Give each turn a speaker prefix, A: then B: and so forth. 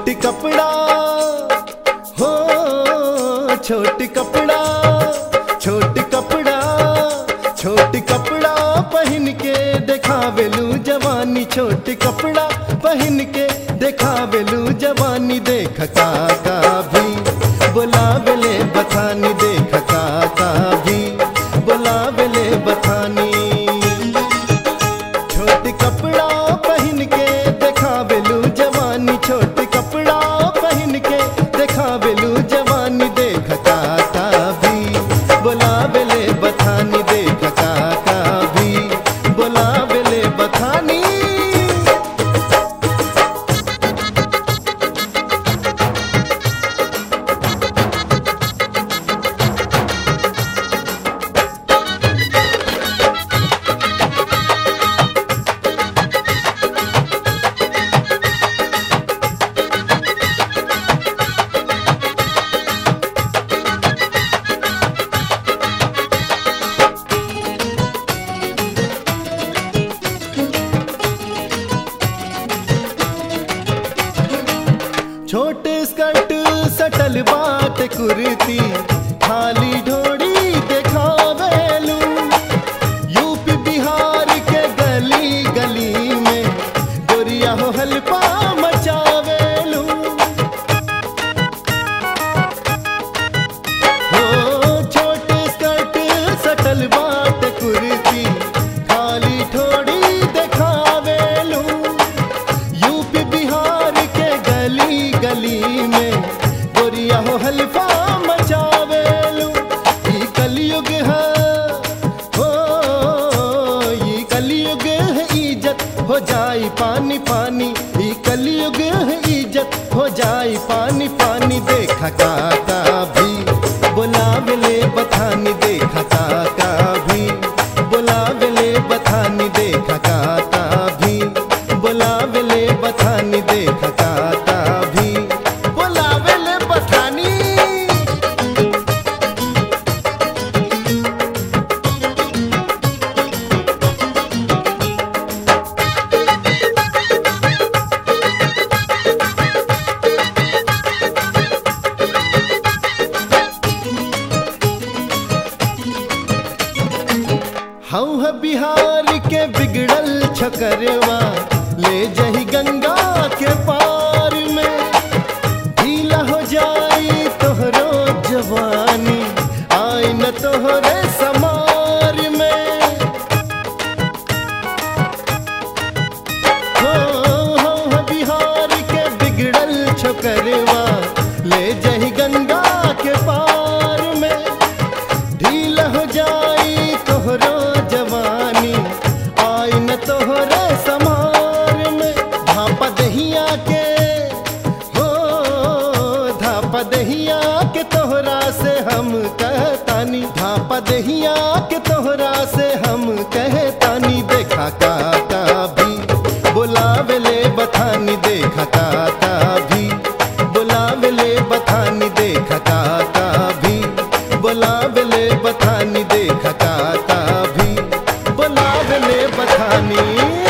A: छोट कपड़ा हो छोट कपड़ा छोट कपड़ा छोट कपड़ा पहन के देखावेलू जवानी छोट कपड़ा पहन के देखावेलू जवानी देख काका भी बुलावेले बथानी देख काका भी बुलावेले बथानी छोट कपड़ा पहन के देखावेलू जवानी छोट कपड़ा पहन के देखावेलू जवानी देख काका भी बुलावेले बथानी देख काका भी बुलावेले बथानी छोटे स्कर्ट सटल बाट कुर्ती खाली ढोड़ी देखावेलू यूपी बिहार के गली गली में गोरिया हो हल्पा मचावेलू हो छोटे स्कर्ट सटल बाट कुर्ती खाली ठोड़ी देखावेलू यूपी बिहार के गली गली में गोरिया हो हल्फा मचावेलू ई कलयुग है हो ई कलयुग है इज्जत हो जाई पानी पानी ई कलयुग है इज्जत हो जाई पानी पानी देखा काका भी बुलावेले बथानी देखा काका भी बुलावेले बथानी देखा काका भी बुलावेले बथानी देखा काका भी बुलावेले बथानी हऊ है बिहार के बिगड़ल छकरवा ले जही गंगा के पार में ढीला हो जाई तोहरो जवानी आई न तोहरे समार में हो हो हो बिहार के बिगड़ल छकरवा ले जही गंगा के पार में ढील हो जाई तोहरो जवानी आई न तोहरे समार में धापा दहिया के हो धापा दहिया के तोहरा से हम कहतानी धापा दहिया के तोहरा से हम कहतानी देखा काका भी बुलावेले बथानी देखा काका भी बुलावेले बथानी देखा काका भी बुलावेले बथानी देखा काका भी बुलावेले बथानी